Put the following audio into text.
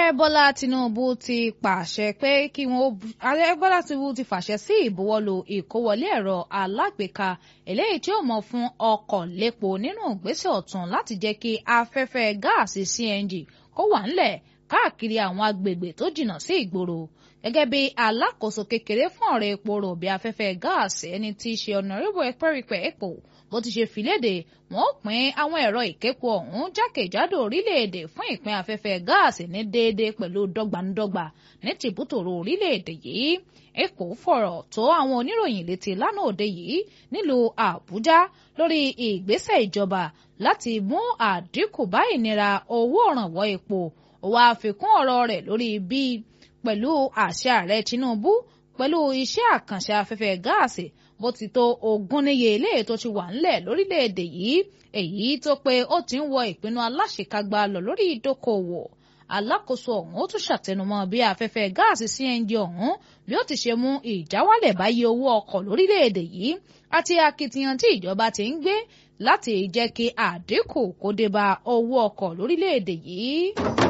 bọ́lá tinubu ti pàṣẹ pé kí wọ́n ààrẹ bọ́lá tinubu ti fàṣẹ sí ìbuwọ́lù ìkówọlé ẹ̀rọ alágbèéká eléyìí tí ó mọ̀ fún ọkọ̀ lépo nínú ìgbésẹ̀ ọ̀tun láti jẹ́ kí afẹ́fẹ́ gáàsì cng kó wà ńlẹ̀ káàkiri àwọn agbègbè tó jìnnà sí ìgboro gẹ́gẹ́ bí alákòóso kékeré fún ọ̀rọ̀ epo rọ̀bì afẹ́fẹ́ gáàsì ẹni tí í ṣe ọ̀nàrẹ́bù ẹ̀pẹ́rìpẹ́ epo bó ti ṣe fìlédè wọn ó pín àwọn ẹ̀rọ ìképo ọ̀hún jákèjádò orílẹ̀-èdè fún ìpín afẹ́fẹ́ gáàsì ní déédéé pẹ̀lú dọ́gbandọ́gba ní tìbútòrò orílẹ̀-èdè yìí epo fọ̀rọ̀ tó àwọn oníròyìn létí lánàá òde yìí nílùú àbújá lórí ìgbésẹ̀ ìjọba láti mú àdínkù bá ìnira owó òrànwọ́ epo ó wáá fi kún ọ̀rọ̀ rẹ̀ lórí bí pẹ̀lú àṣẹ ààrẹ tinubu pẹ̀lú iṣẹ́ àkànṣe afẹ́fẹ́ gáàsì bó ti tó ogún níye ilé tó ti wà ńlẹ̀ lórílẹ̀‐èdè yìí èyí tó pé ó ti ń wọ ìpinnu aláṣekágbá lọ lórí ìdókòwò alákòóso ọ̀hún ó tún ṣàtẹnumọ́ bí afẹ́fẹ́ gáàsì cng ọ̀hún bí ó ti ṣe mú ìjáwálẹ̀ báyé owó ọkọ̀ lórílẹ̀‐èdè yìí àti akitiyan tí ìjọba ti ń gbé láti jẹ́ kí àdínkù kó dé bá owó ọkọ̀ lórílẹ̀‐èdè yìí.